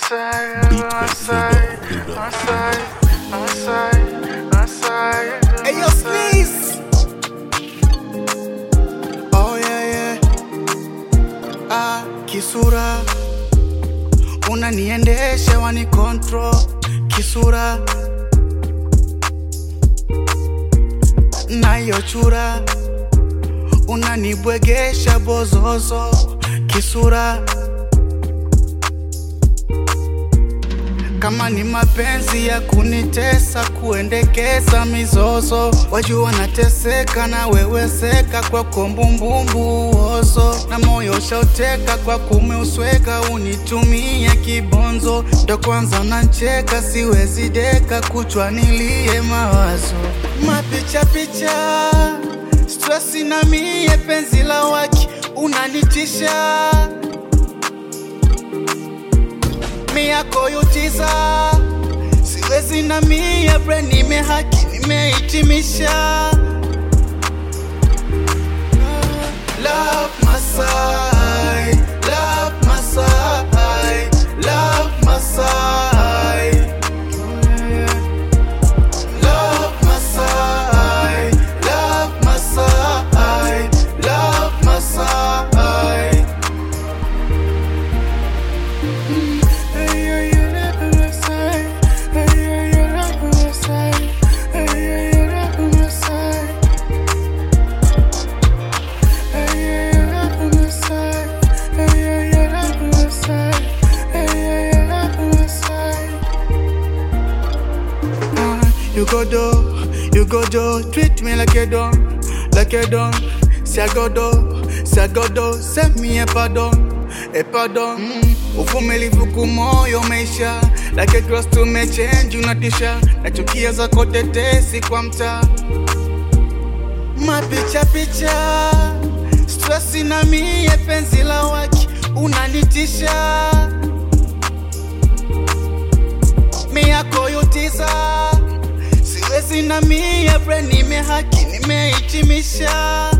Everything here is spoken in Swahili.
Hey yo, Sneeze. Oh yeah yeah. Ah, kisura unaniendesha wani control kisura nayo chura unanibwegesha bozozo kisura kama ni mapenzi ya kunitesa kuendekeza mizozo wajua nateseka na weweseka kwa kombumbumbu uozo na moyo shauteka kwa kumeusweka unitumie kibonzo ndo kwanza nancheka siwezi deka kuchwa nilie mawazo mapicha picha stresi na mie penzi la waki unanitisha miyako yutiza siwezi na mie bre nimehaki nimehitimisha Love Masai, love Masai, love Masai. Love Masai, love Masai, love Masai. You go do, you go do, treat me like a don, like a don. Si I go do, si I go do, send me a pardon, a pardon. Mm. Uvumilivu kumoyo maisha, like a cross to me change unatisha, nachukia zako tetesi kwa mtaa. Mapicha picha, stresi na mie penzi la waki unanitisha. miyako yutiza siwezi na mie bre nimehaki nimehitimisha